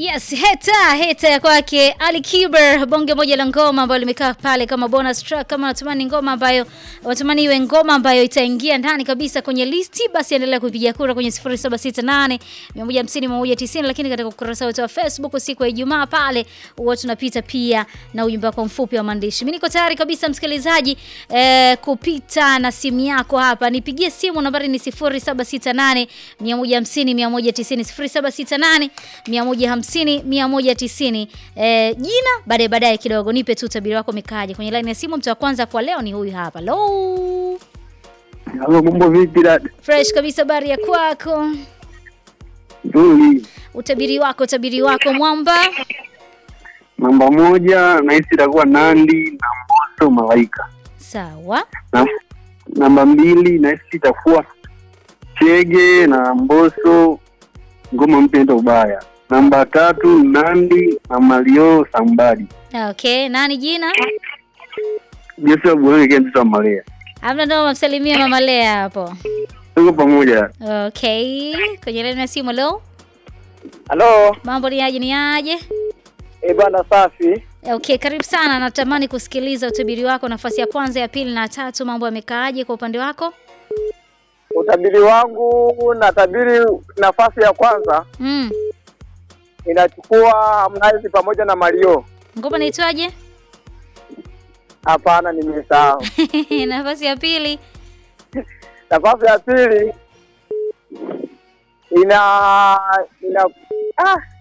Yes, heta heta ya kwake Ali Kiber, bonge moja la ngoma ambayo limekaa pale kama bonus track. Kama unatamani ngoma ambayo unatamani iwe ngoma ambayo itaingia ndani kabisa kwenye listi, basi endelea kupiga kura kwenye 0768 150 190, lakini katika ukurasa wetu wa Facebook siku ya Ijumaa pale huwa tunapita pia na ujumbe wako mfupi wa maandishi. Mimi niko tayari kabisa msikilizaji, eh, kupita na simu yako hapa. Nipigie simu, nambari ni 0768 150 190 0768 150 190. Eh, jina baadaye baadaye kidogo, nipe tu utabiri wako umekaaje kwenye line ya simu. Mtu wa kwanza kwa leo ni huyu hapa. Hello. Halo, mambo vipi dada? Fresh kabisa, habari ya kwako? Nzuri. Utabiri wako, utabiri wako mwamba. Namba moja nahisi itakuwa Nandi na Mbosso Malaika. Sawa. Na, namba mbili nahisi itakuwa Chege na Mbosso ngoma mpya ndo ubaya. Namba tatu Nandi na Mario Sambadi. Okay, nani jina? Joshua Buhari kia mtoto wa Malea. Hamna ndo mamsalimia mama Lea hapo. Tuko pamoja. Okay, kwenye line ya simu leo. Halo, Mambo ni aje ni aje? eh bwana, safi. Okay, karibu sana. Natamani kusikiliza utabiri wako, nafasi ya kwanza, ya pili na ya tatu. Mambo yamekaaje kwa upande wako? Utabiri wangu natabiri nafasi ya kwanza Mm. inachukua Harmonize pamoja na Mario. Ngoma inaitwaje? Hapana, nimesahau. nafasi ya pili. Nafasi ya pili ina ina ah,